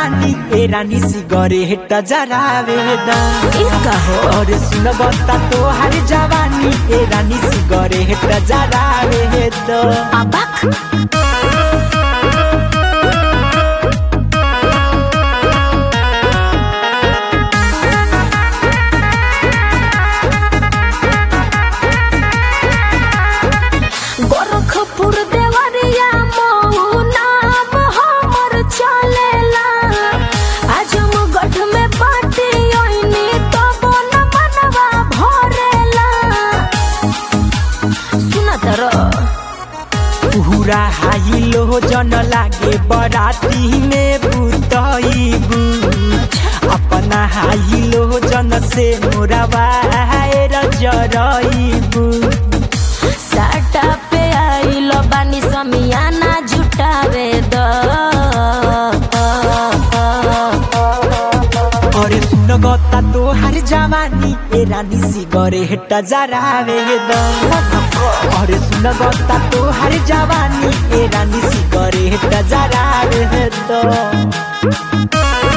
जवानी ए रानी सिगरेट जरावे द ई कहो और सुन बता तो हर जवानी ए रानी सिगरेट जरावे द अबक गोरखपुर देवरिया मऊ नाम हमर चलेला आजमगढ़ में बाटी ओइनी तो बोल मनवा भरेला सुना तर पूरा हाई लो जन लागे बराती में बुतईबू अपना हाई लो जन से मोरा वायर जरईबू साटा पे आइल बानी समियाना जुटावे द अरे सुन गता तो हर जवानी ए रानी सिगरेट जरावे द अरे सुन गता तो हर जवानी ए रानी सिगरेट जरावे द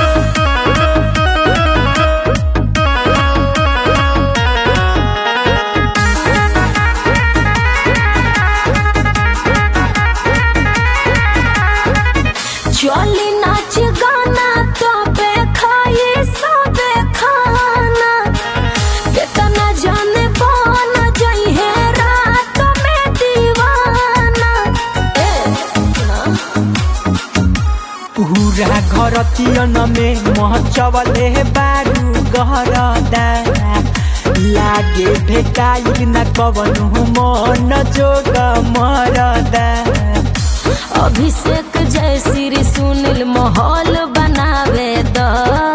चली नाच गाना तो पे खाई सबे खाना कितना जाने बन जाई है रात में दीवाना ए सुना पूरा घर तियन में महचवले बारू गहरदा लागे भेटाइल न कवनु मन जोग मरदा अभिषेक जय श्री सुनील माहौल बनावे द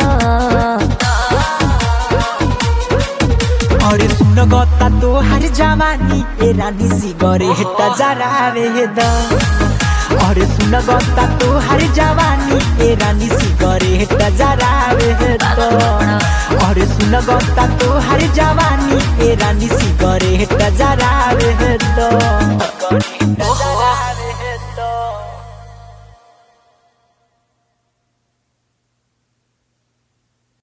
अरे सुन गता तो हर जवानी ए रानी सिगरेट जरावे द अरे सुन गता तो हर जवानी ए रानी सिगरेट जरावे द अरे सुन गता तो हर जवानी ए रानी सिगरेट जरावे द